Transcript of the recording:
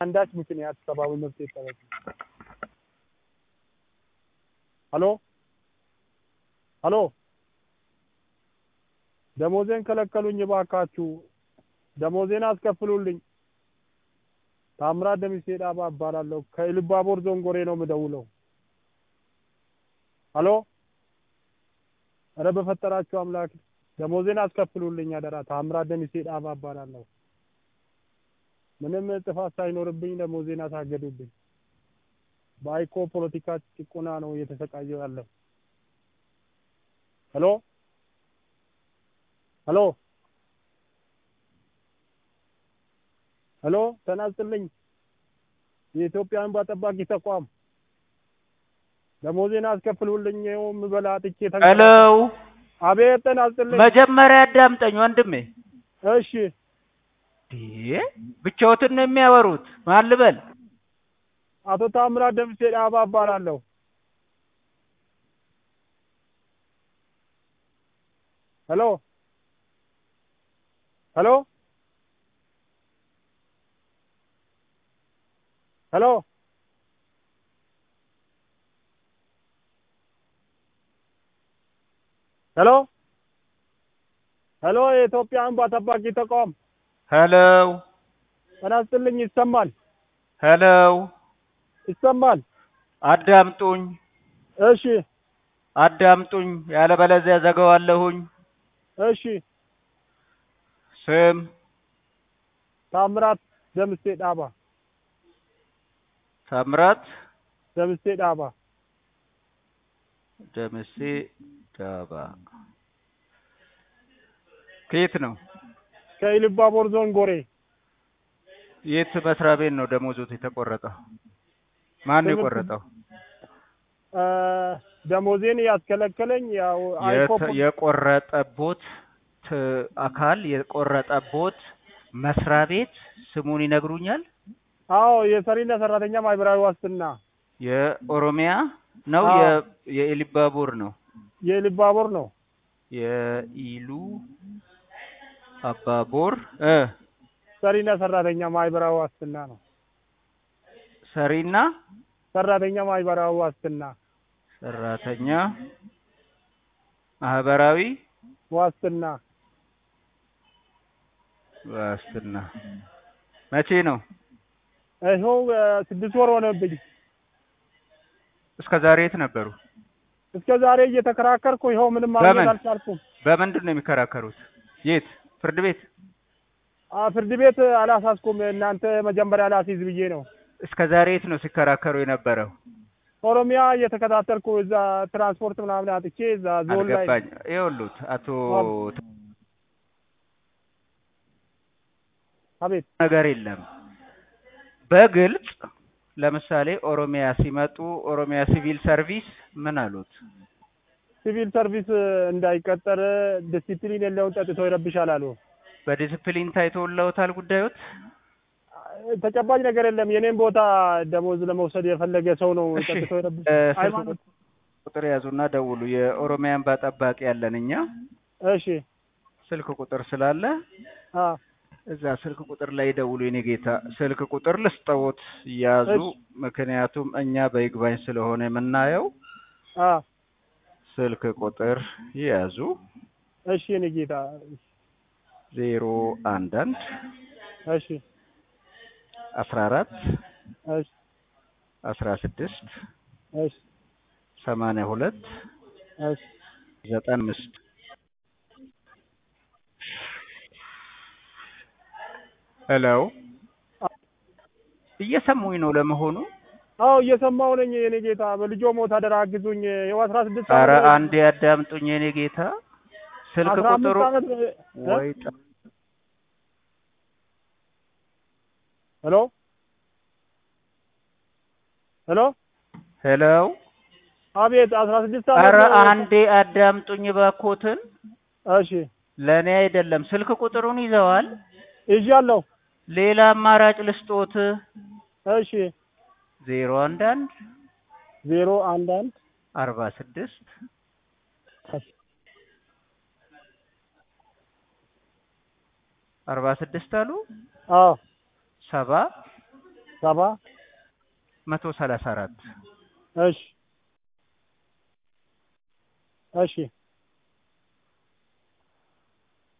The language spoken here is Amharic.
አንዳች ምክንያት ሰብአዊ መብት ይጠበቅ። ሀሎ ሀሎ ደሞዜን ከለከሉኝ፣ እባካችሁ ደሞዜን አስከፍሉልኝ። ታምራት ደምሴ ዳባ እባላለሁ። ከኢሉባቦር ዞን ጎሬ ነው የምደውለው። ሀሎ ኧረ በፈጠራችሁ አምላክ ደሞዜን አስከፍሉልኝ አደራ። ታምራት ደምሴ ዳባ እባላለሁ። ምንም ጥፋት ሳይኖርብኝ ደሞዜን አሳገዱብኝ። በአይኮ ፖለቲካ ጭቆና ነው እየተሰቃየው ያለው። ሄሎ ሄሎ ሄሎ ተናስጥልኝ። የኢትዮጵያ እንባ ጠባቂ ተቋም ደሞዜን አስከፍሉልኝ። ይኸው የምበላ አጥቼ ተንቀ- ሄሎ አቤት ተናስጥልኝ። መጀመሪያ አዳምጠኝ ወንድሜ። እሺ እንዴ ብቻዎትን ነው የሚያወሩት? ማን ልበል? አቶ ታምራት ደምሴ ዳባ እባላለሁ። ሄሎ ሄሎ ሄሎ ሄሎ ሄሎ የኢትዮጵያ እንባ ጠባቂ ተቋም ሄሎ ተናስጥልኝ። ይሰማል ሄሎ ይሰማል። አዳምጡኝ እሺ አዳምጡኝ፣ ያለበለዚያ ዘገዋለሁኝ። እሺ ስም ታምራት ደምሴ ዳባ ታምራት ደምሴ ዳባ ደምሴ ዳባ። ከየት ነው? ከኢሉባቦር ዞን ጎሬ የት መስሪያ ቤት ነው ደሞዞት የተቆረጠው? ማን ነው የቆረጠው? እ ደሞዜን ያስከለከለኝ ያው አይኮ የተ- የቆረጠቦት ት- አካል የቆረጠቦት መስሪያ ቤት ስሙን ይነግሩኛል? አዎ የሰሪና ሰራተኛ ማህበራዊ ዋስትና የኦሮሚያ ነው አዎ። የ- የኢሉባቦር ነው? የኢሉባቦር ነው። የኢሉ አባቦር እ ሰሪና ሰራተኛ ማህበራዊ ዋስትና ነው። ሰሪና ሰራተኛ ማህበራዊ ዋስትና ሰራተኛ ማህበራዊ ዋስትና ዋስትና መቼ ነው? ይኸው እ ስድስት ወር ሆነብኝ። እስከ ዛሬ የት ነበሩ? እስከ ዛሬ እየተከራከርኩ ይኸው ምንም ማግኘት በምን? አልቻልኩም። በምንድን ነው የሚከራከሩት? የት ፍርድ ቤት? አ ፍርድ ቤት አላሳስኩም። እናንተ መጀመሪያ ላስይዝ ብዬ ነው። እስከ ዛሬ የት ነው ሲከራከሩ የነበረው? ኦሮሚያ እየተከታተልኩ እዛ ትራንስፖርት ምናምን አጥቼ እዛ ዞን ላይ አልገባኝ። ይኸውልዎት አቶ አቤት ነገር የለም በግልጽ ለምሳሌ ኦሮሚያ ሲመጡ ኦሮሚያ ሲቪል ሰርቪስ ምን አሉት? ሲቪል ሰርቪስ እንዳይቀጠር ዲሲፕሊን የለውን ጠጥቶ ይረብሻል አሉ። በዲስፕሊን ታይቶለውታል ጉዳዮት? ተጨባጭ ነገር የለም። የኔን ቦታ ደሞዝ ለመውሰድ የፈለገ ሰው ነው እሺ፣ ጠጥቶ ይረብሽ እ፣ ስልክ ሃይማኖት ቁጥር ያዙና ደውሉ። የኦሮሚያ እንባ ጠባቂ ያለን እኛ እሺ ስልክ ቁጥር ስላለ አ እዛ ስልክ ቁጥር ላይ ደውሉ። የኔ ጌታ ስልክ ቁጥር ልስጠዎት ያዙ። እሺ። ምክንያቱም እኛ በይግባኝ ስለሆነ የምናየው አ ስልክ ቁጥር ያዙ። እሺ የኔ ጌታ ዜሮ አንድ አንድ እሺ አስራ አራት እሺ አስራ ስድስት እሺ ሰማንያ ሁለት እሺ ዘጠና አምስት ሄሎ እየሰሙኝ ነው ለመሆኑ? አዎ እየሰማሁ ነኝ የኔ ጌታ። በልጆ ሞት አደራ አግዙኝ። ይኸው አስራ ስድስት ኧረ ዓመት አንዴ ያዳምጡኝ የኔ ጌታ። ስልክ አስራ አምስት ቁጥሩ ዓመት እ? ወይ ጠ- ሄሎ ሄሎ ሄሎ አቤት አስራ ስድስት ኧረ ዓመት አንዴ አዳምጡኝ እባክዎትን። እሺ ለእኔ አይደለም ስልክ ቁጥሩን ይዘዋል። ይዣለሁ። ሌላ አማራጭ ልስጦት። እሺ ዜሮ አንድ አንድ ዜሮ አንድ አንድ አርባ ስድስት አርባ ስድስት አሉ አዎ ሰባ ሰባ መቶ ሰላሳ አራት እሺ እሺ